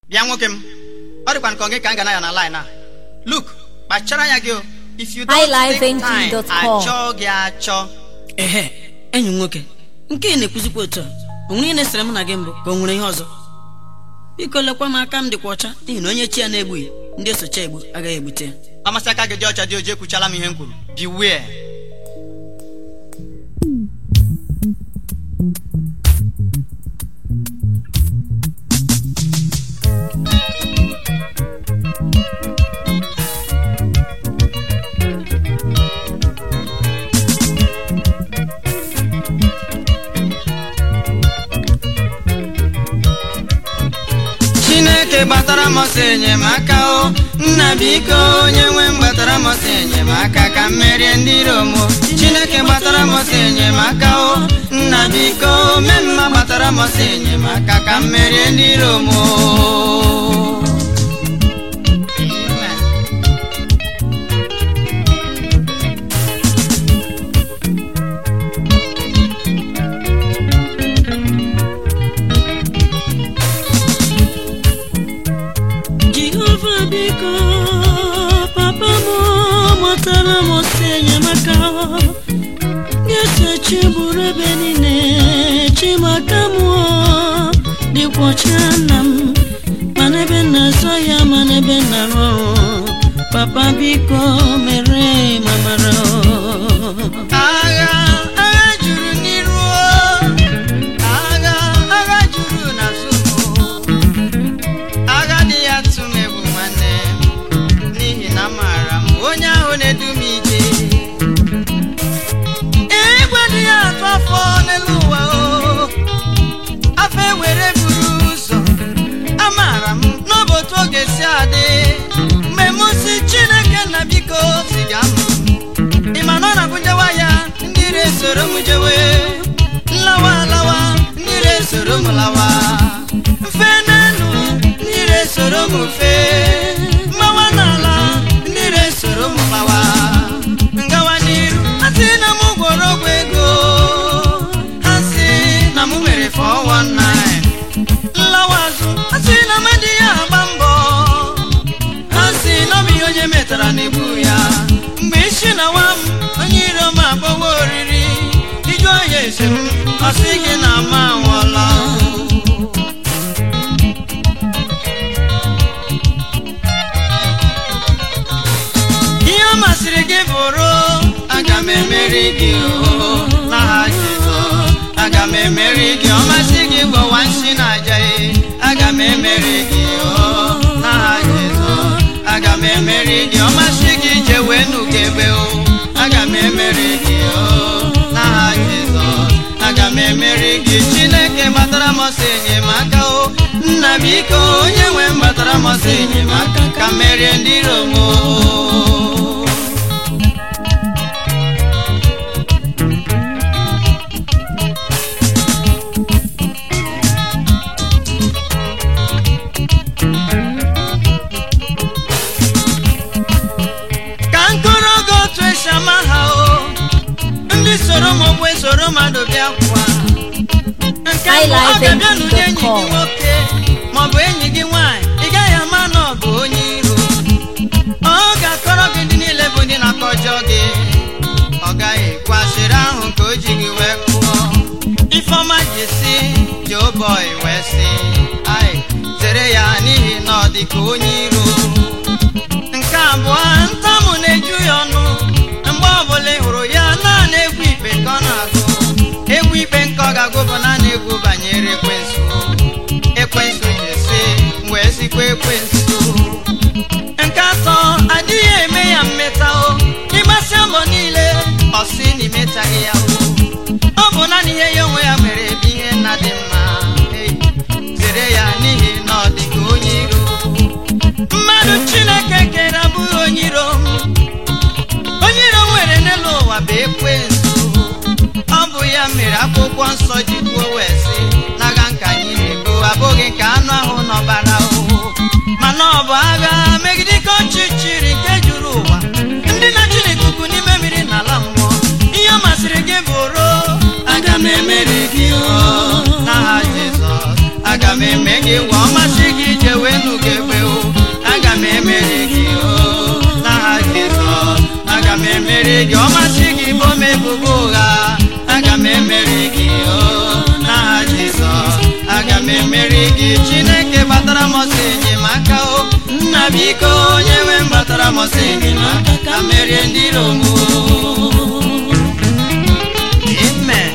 bịa nwoke m ọ dịkwa nke ọ gị ka m ga na ya na line a look kpachara anya gị o if you don't take time highlifeng.com. achọ gị achọ ehe enyi m nwoke nke ị na-ekwuzikwa otu a o nwere ihe na-esere mụ na gị mbụ ka o nwere ihe ọzọ biko lekwa m aka m dịkwa ọcha n'ihi na onye chi ya na-egbughị ndị osocha egbu agaghị egbute ya amasị aka gị dị ọcha dị oji ekwuchala m ihe m kwuru beware chineke gbatara m ọsọ enyemaka o nna biko onye nwe m gbatara m ọsọ enyemaka ka m merie ndị iro m o. chineke gbatara m ọsọ enyemaka o nna biko mee mma gbatara m ọsọ enyemaka ka m merie ndị iro m o. Amen. jehova biko papa m matara m ọsọ enyemaka ga-esechi bụrụ ebe niile chimaka m dịkwa ọcha nna m mana ebe na-azọ ya mana ebe na-arụ ọrụ papa biko mere mamara agha agha juru n'iru o. agha agha juru n'azụ o. agha dị ya tụ m egwu nwanne n'ihi na amaara m onye ahụ na-edu m ije igwe dị ya atụ afọ n'elu ụwa o afọ ewere buru ụzọ amaara m n'ọbụ otu oge si adị mgbe m si chineke na biko ziga m ị ma na ọ na-abụjewa ya ndị ire soro m jewe nlawa alawa ndị ire soro m lawa mfe n'elu ndị ire soro m fe mmawa n'ala ndị ire soro m gbawa ngawa n'iru asị na m gwọrọ ọgwụ ego ha sị na m mere 419 nlawa azụ asị na m adịghị agba mbọ ha si n'obi ihe onye metara na-egbu ya mgbe isi na nwa m onye iro m agbawa oriri ijụọ ya ese m ọ sị gị na ama anwụọla ihe ọ masịrị gị bụrụ aga m emeri gị o n'aha Jizọs aga m emeri gị ọ masị gị gbawa nsị na aja ya aga m emeri gị o n'aha Jizọs aga m emeri gị ọ masị gị jewe n'ugebe o aga m emeri gị o n'aha Jizọs aga m emeri gị Chineke gbatara m ọsọ enyemaka o nna biko onye nwe m gbatara m ọsọ enyemaka ka m merie ndị iro m o ka nkọrọ gị otu esi ama ha o ndị soro m ogbe soro mmadụ bịa kwa nke mbụ ọ ga-abịa n'ụdị enyi gị nwoke maọbụ enyi gị nwaanyị ị gaghị ama na ọ bụ onye iro ọ ga-akọrọ gị ndị niile bụ ndị na-akọjọ gị ọ gaghị kwasịrị ahụ ka o ji gị wee kụọ ifeọma ji si joboi wee sị ai zere ya n'ihi na ọ dị ka onye iro nke abụọ ntamụ na-eju ya ọnụ mgbe ọbụla ị hụrụ ya naanị egwu ikpe nke ọ na-agụ egwu ikpe nke ọ ga-agụ bụ naanị egwu banyere ekwensu ekwensu ji si wee sikwa ekwensu nke atọ adịghị eme ya mmeta o ịgbasịa mbọ niile ọ sị na imetaghị ya o ọ bụ naanị ihe ya onwe ya mere ebe ihe nna dị mma Hey, zere ya n'ihi na ọ dị ka onye iro mmadụ chineke kere abụghị onye iro onye iro nwere n'elu ụwa bụ ekwensu ọ bụ ya mere akwụkwọ nsọ ji kwuo wee sị n'agha nke anyị na-ebu abụghị nke anụ ahụ n'ọbara o mana ọ bụ agha megide ike ọchịchịrị nke juru ụwa ndị na-achị n'ikuku n'ime mmiri na ala mmụọ ihe ọ masịrị gị bụrụ aga m emeri gị o n'aha Jizọs aga m eme gị gwa ọ masị gị jewe gị chineke gbatara m ọsọ enyemaka o nna biko onye nwe m gbatara m ọsọ enyemaka ka merie ndị iro m o. amen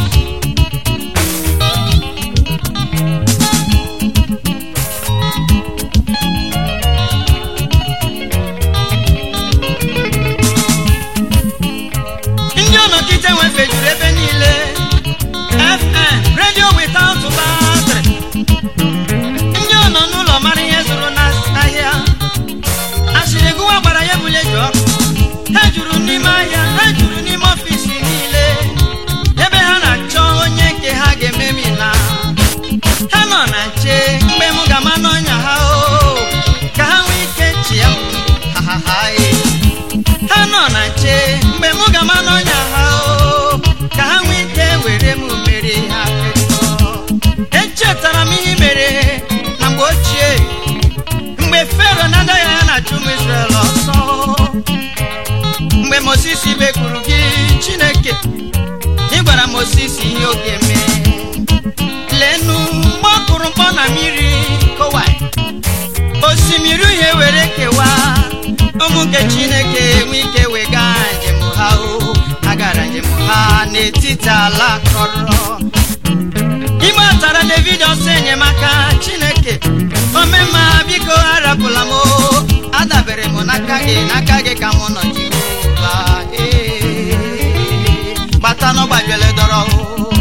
ndị ọnọkịta nwefejuru ebe niile fm radio without battery ndị ọ nọ n'ụlọ mara ihe zụrụ n'ahịa asịrị gụwa gbara ya bụle ji ọkụ ha juru n'ime ahịa ha juru n'ime ọfisi niile ebe ha na-achọ onye nke ha ga-ememi na ha nọ na nche mgbe m ga-ama n'ọnya ha o ka ha nwee ike chịa m ha ha ha e. ha nọ na nche mgbe m ga-ama n'ọnya ha o ka ha nwee ike were m mere ha fekọ echetara m ihe mere na mgbe ochie mgbe fero na-adaghị ya na-achụ ụmụ Izrel ọsọ mgbe Moses bekwuru gị Chineke ị gwara Moses ihe ọ ga-eme lenu mgbe ọ kụrụ mkpọ na mmiri kowai osimiri uhie were kewaa ụmụ nke chineke enwe ike wega njem ha o agara njem ha n'etiti ala kọrọ igbe atara david ọsọ enyemaka chineke omemma biko arapụla m o adabere m n'aka gị n'aka gị ka mụ nọ jehova ee gbata n'ọgbajele dọrọ o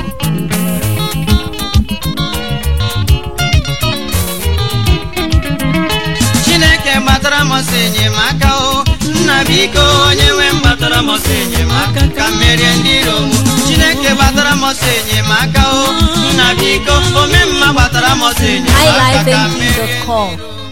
chineke gbatara m ọsọ enyemaka o nna biko onye nwe m gbatara m ọsọ enyemaka ka m merie ndị iro m chineke gbatara m ọsọ enyemaka o nna biko omemma gbatara m ọsọ enyemaka ka m merie ndị highlifeng.com iro m